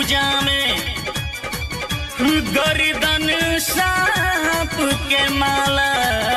जामे गर्दन सांप के माला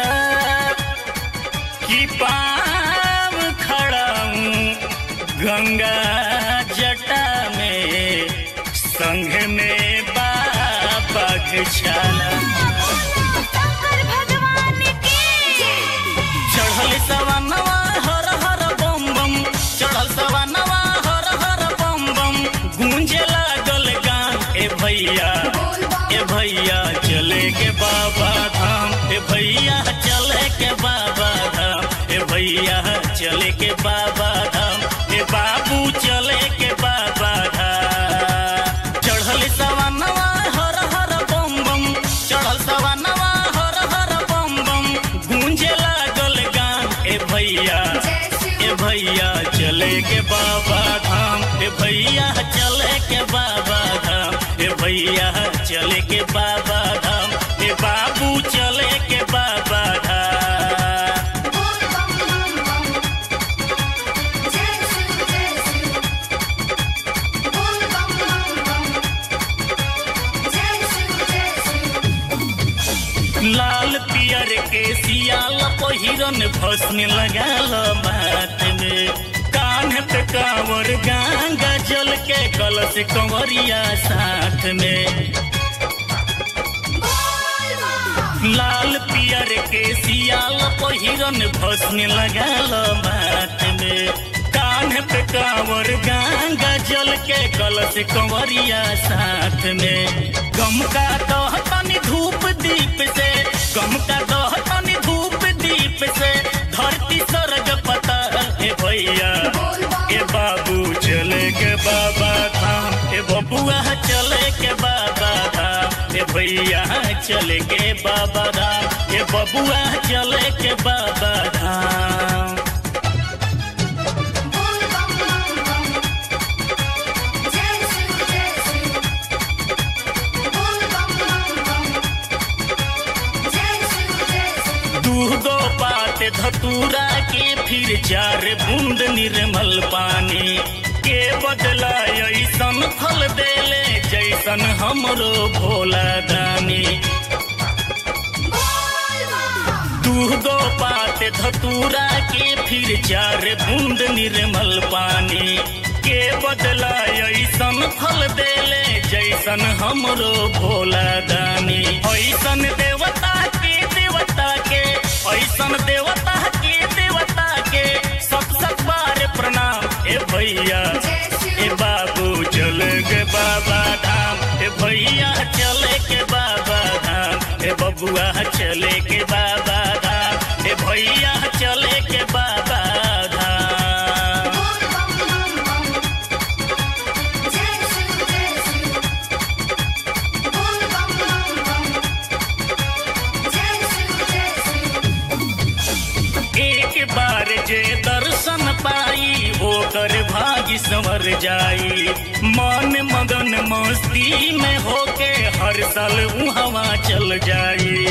कि पाम खड़ा हूँ गंगा जटा में संग में बाबा छाला शंकर भगवान की चढ़ल सवनवा हर हर बम बम चढ़ल सवनवा हर हर बम बम गूंजे लागल गान ए भैया ए भैया चले के बाबा धाम ए भैया चले के बाबा धाम ए भैया चले के बाबा धाम ए बाबू चले के बाबा धाम चढ़ल सवनवा हर हर बम बम चढ़ल सवनवा हर हर बम बम गूंजे लागल गान ए भैया ए भैया चले के बाबा धाम ए भैया चले के बाबा धाम ए भैया चले के बाबा धाम ए बाबू चले के बाबा धाम बोल बम बम बम जय शिव जय शिव बोल बम बम बम जय शिव जय शिव लाल पियर के सियाल पहिरन भस्म लगाल माथ में कान पे कांवर गंगा जल के कलश कंवरिया साथ में बोल बम लाल पियर के सियाल पहिरन भस्म लगाल माथ में कान पे कांवर गंगा जल के कलश कंवरिया साथ में गम का दह तनी धूप दीप से गम का दह तनी धूप दीप से धरती स्वर्ग पता हे भैया बोल बम ए बाबू चले के बाबा धाम ए बबुआ चले के बाबा धाम ए भैया चले के बाबा धाम ए बबुआ चले के बाबा धाम बोल बम बम बम जय शिव जय शिव बोल बम बम बम जय शिव जय शिव दूगो पात धतूरा के फिर चार बूंद निर्मल पानी के बदला ऐसन फल देले जैसन हमरो भोला दानी बोल बम दूगो पात धतूरा के फिर चार बूंद निर्मल पानी के बदला ऐसन फल देले जैसन हमरो भोला दानी ऐसन देवता के देवता के ऐसन देवता के देवता के सब सब बार प्रणाम ए भैया जय ए शिव बाबू चले के बाबा धाम ए भैया चले के बाबा धाम ए बबुआ चले के बाबा धाम ए भैया चले के बाबा धाम बोल बम बम बम जय शिव जय शिव बोल बम बम बम जय शिव जय शिव एक बार जे दर्शन पाई होकर भाग्य संवर जाई मन मगन मस्ती में होके हर साल हवा चल जाई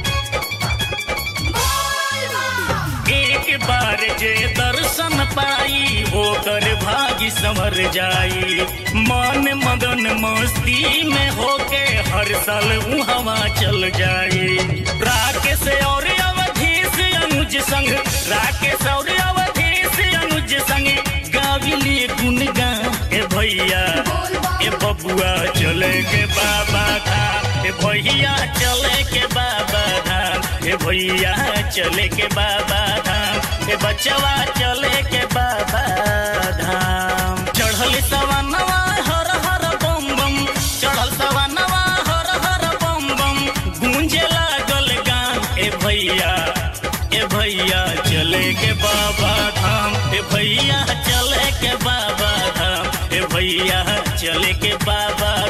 बोल बम एक बार जे दर्शन पाई होकर भाग्य संवर जाई मन मगन मस्ती में होके हर साल हवा चल जाई राकेश और अवधेश अनुज संग राकेश और अवधेश अनुज संग गाविली गुनगान ए भैया बोल ए बम बबुआ चले के बाबा धाम ए भैया चले के बाबा धाम ए भैया चले के बाबा धाम ए बचवा चले के बाबा धाम चढ़ल सवनवा हर हर बम बम चढ़ल सवनवा हर हर बम बम गूंजे लागल गान ए भैया ए भैया चले के बाबा धाम ए भैया चले के बाबा धाम ए भैया चले के बाबा